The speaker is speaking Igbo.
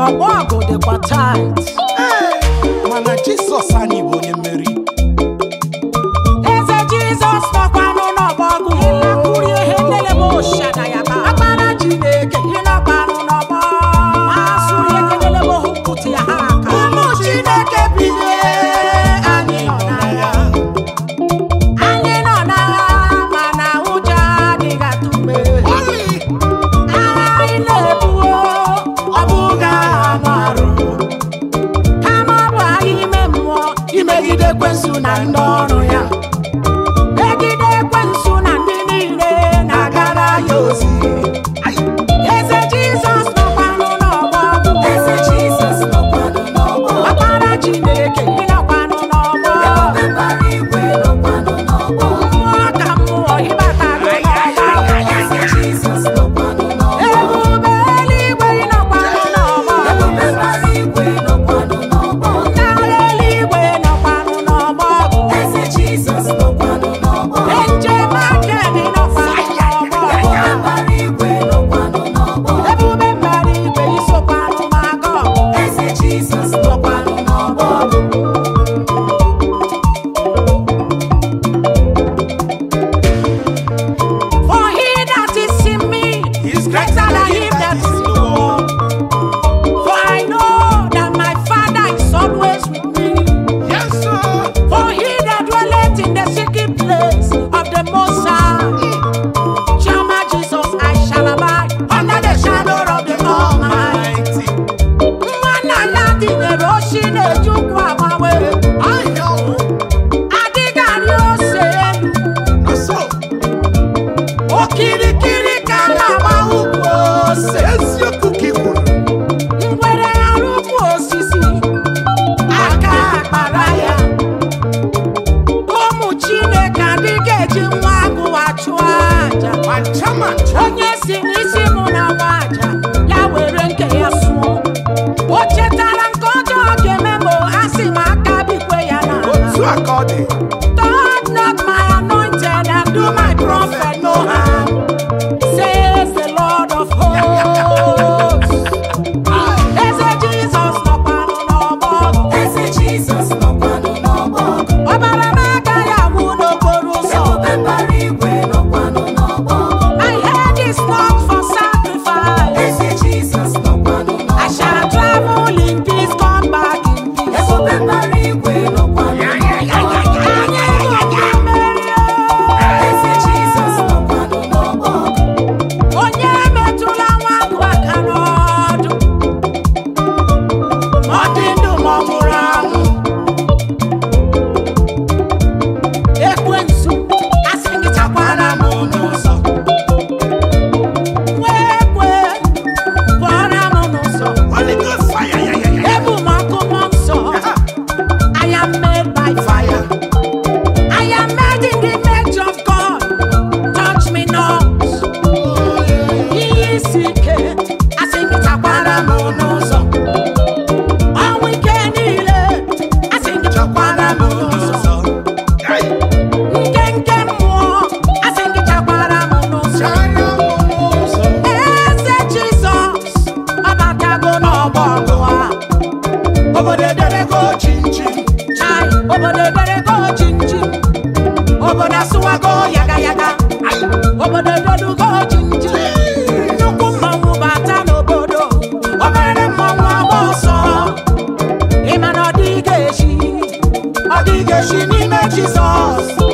ọgbọ ọgụ dịkwa tait mana jizọs anyị bụ onye mmeri eze jizọs nọkwanụ n'ọgbọ ọgụ ịlakwuri ihe nlele m oshada ya ba akpara chineke ịnọkwanụ n'ọgbọ asụrụ ekelele m ohu pụtụ ya ha aka ụmụ chineke bilie anyị nọ n'agha anyị nọ n'agha mana ụjọ adịghị atụ mgbe agha anyị na-ebuo ọ bụghị agha anụ arụ kama ọ bụ agha ime mmụọ imegide ekwensu na ndị ọrụ ya megide ekwensu na ndị niile na-agara ya ozi eze jizọs nọkwanụ n'ọgbọ Eze Jizọs nọkwanụ n'ọgbọ. ọkpara chineke ịnọkwanụ n'ọgbọ Ebube mbara igwe nọkwanụ n'ọgbọ. mmụọ ka mmụọ ịbatago n'ọgbọ Eze Jizọs nọkwanụ n'ọgbọ. ebube eluigwe ịnọkwanụ n'ọgbọ Ebube mbara igwe nọkwanụ n'ọgbọ. ndị agha eluigwe nọkwanụ n'ọgbọ Eze Jizọs nọkwanụ n'ọgbọ. njem aka dị nọkwanụ n'ọgbọ Ebube mbara igwe nọkwanụ n'ọgbọ. ebube mbara igwe isokwanụ maga ọgụ Eze Jizọs nọkwanụ n'ọgbọ. For he that is in me He's is greater than him that is in the world. For I know that my Father is always with me. yes sir For he that dwelleth in the secret place of the Most High shall my Jesus I shall abide under the shadow of the Almighty. Nwanna ya dịnyere oshi na-ejukwu agbanwe. Adịghị arị ose elu. na so Okirikiri ka a na-agba ukwu ose. eziokwu ka ị kwuru ngwere arụkwu osisi aka akpara ya ụmụ chineke adịghị eji nwa agụwa chụọ aja mancha mancha onye si n'isi mụ na nwa aja ya were nke ya sụọ o chetara nke ọjọọ ga-eme ma a sị m aka bikwe ya otu n'ala a ka ọ dị touch not my anointed and do my prophet no harm says the lord of hosts eze jizọs nọkwanụ n'ọgbọ Eze Jizọs nọkwanụ n'ọgbọ. ọbara m agaghị agwụ n'okporo ụzọ Ebube mbara igwe nọkwanụ n'ọgbọ. my head is not for sacrifice Eze Jizọs nọkwanụ I n'ọgbọ. shall travel in peace come back in peace Ebube mbara igwe nọkwanụ n'ọgbọ. anyị ga mmeri Eze Jizọs nọkwanụ n'ọgbọ. onye metụla nwa agụ aka n'ọdụ ma ọ dị ndụ ma ọ nwụrụ anwụ ekwensu asị gị chakwara m n'ụzọ nwa ekwe pụọra m n'ụzọ Holy Ghost fire ya ya ya ebu m ọkụ mmụọ nsọ I am made by fire I am made in the image of God touch me not ihe isi ike asị gị chakwara m n'ụzọ ọnwụ ike niile asị gị chakwara m n'ụzọ Hey, nke nke mmụọ asị gị chakwara m n'ụzọ chara m n'ụzọ. eze jizọs ọbatago n'ọgbọ ọgụ a obodo ederego chinchin chai obodo eberego chinchi obodo asụwago yaga yaga obodo edodugo chinchi nnukwu mmanwụ bata n'obodo obere mmanwụ agba ọsọ ịma na ọ dịghị echi ọ dịghị echi n'ime jizọs